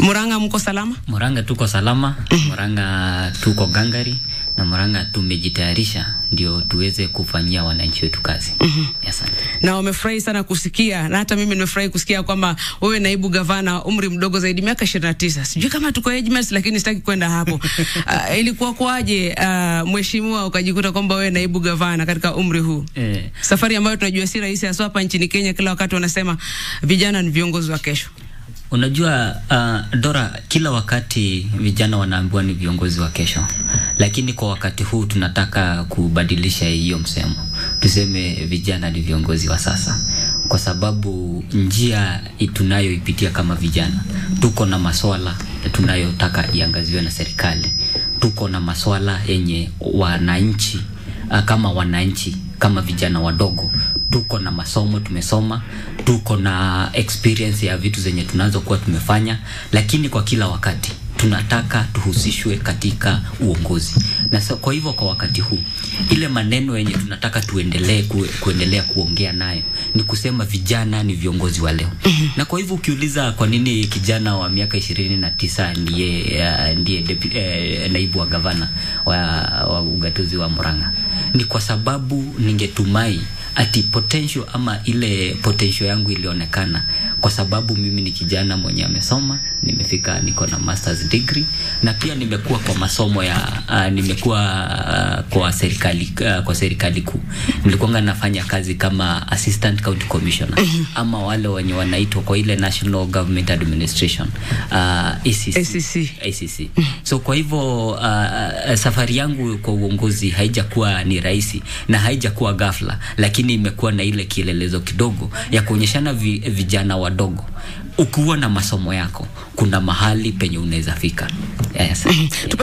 Murang'a mko salama? Murang'a tuko salama, Murang'a tuko gangari na Murang'a tumejitayarisha ndio tuweze kufanyia wananchi wetu kazi. Asante. Na wamefurahi sana kusikia, na hata mimi nimefurahi kusikia kwamba wewe naibu gavana, umri mdogo zaidi, miaka 29. Sijui kama tuko age mates, lakini sitaki kwenda hapo. Uh, ilikuwa kwaje uh, mheshimiwa ukajikuta kwamba wewe naibu gavana katika umri huu? Eh, Safari ambayo tunajua si rahisi, hasa hapa nchini Kenya. Kila wakati wanasema vijana ni viongozi wa kesho. unajua uh, Dora, kila wakati vijana wanaambiwa ni viongozi wa kesho, lakini kwa wakati huu tunataka kubadilisha hiyo msemo, tuseme vijana ni viongozi wa sasa, kwa sababu njia i- tunayoipitia kama vijana, tuko na maswala tunayotaka iangaziwe na serikali, tuko na maswala yenye wananchi uh, kama wananchi kama vijana wadogo tuko na masomo tumesoma, tuko na experience ya vitu zenye tunazokuwa tumefanya, lakini kwa kila wakati tunataka tuhusishwe katika uongozi. Na so, kwa hivyo kwa wakati huu ile maneno yenye tunataka tuendelee ku, kuendelea kuongea nayo ni kusema vijana ni viongozi wa leo. Na kwa hivyo ukiuliza kwa nini kijana wa miaka ishirini na tisa ndiye, uh, ndiye depu, eh, naibu wa gavana wa, wa ugatuzi wa Murang'a ni kwa sababu ningetumai ati potential ama ile potential yangu ilionekana kwa sababu mimi ni kijana mwenye amesoma, nimefika niko na masters degree na pia nimekuwa kwa masomo ya uh, nimekuwa uh, kwa serikali uh, kwa serikali kuu. Nilikuwa nafanya kazi kama assistant county commissioner ama wale wenye wanaitwa kwa ile National Government Administration uh, ACC. ACC. ACC. So kwa hivyo uh, safari yangu kwa uongozi haijakuwa ni rahisi na haijakuwa ghafla, lakini imekuwa na ile kielelezo kidogo ya kuonyeshana vi, vijana wadogo ukiwa na masomo yako kuna mahali penye unaweza fika. Yes.